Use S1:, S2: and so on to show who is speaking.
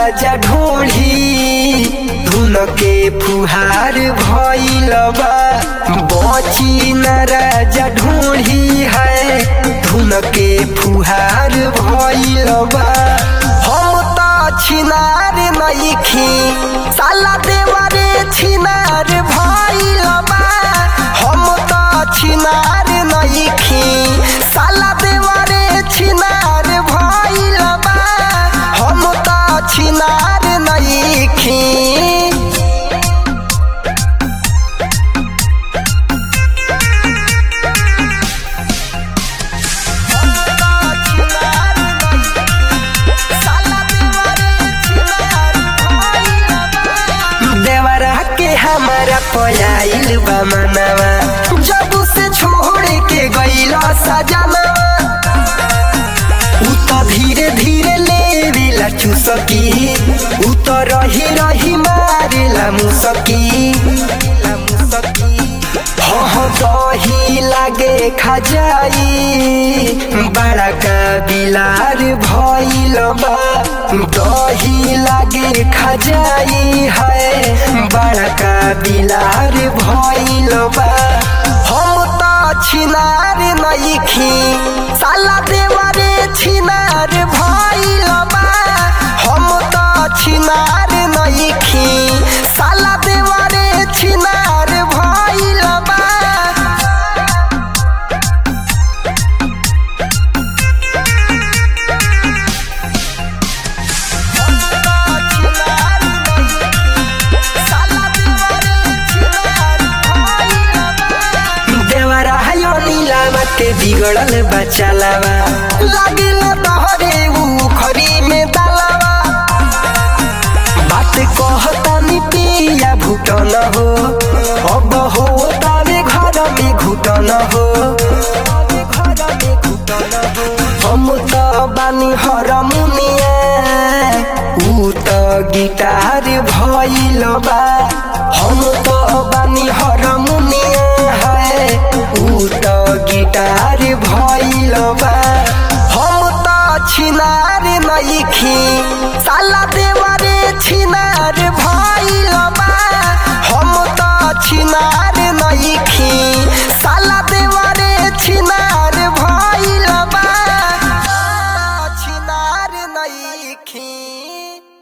S1: राजा ढोढ़ी धुन के फुहार भइल बा बची न राजा ढोढ़ी है धुन के फुहार भइल बा हम त छिनार नइखी साला देवरे छिनार भइल बा हम त छिनार नइखी साला देवरे छिनार भइल बा हम त छिनार नइखी देवरा के हमारा पयाइल बा मनवा जब से छोड़ के गइल सजनवा उ त धीरे धीरे लेवेला चुसकी उ त रही रही मारेला मुसकी हह दही लागे खजाई बड़ा का बिलार भइल बा दही लागे खजाई है बड़ा का बिलार भइल बा हम त छिनार नइखी साला देवरे छिनार भइल बा हम त छिनार नइखी साला देवरे छिनार भइल बा देवरा हयो नीलावा के बिगड़ल बचालावा लागिल तहरे ऊ खरी में दालावा बात कहता नी पिया भूटन हो अब हो तावे घर में घुटन हो हम त बानी हरमुनिया ऊ त गिटार भइल बा हम त बानी हरमुनिया है ऊ त गिटार भइल बा हम त छिनार नइखी साला देवरे छिनार भइल बा हम त छिनार नइखी साला देवरे छिनार भइल बा छिनार नइखी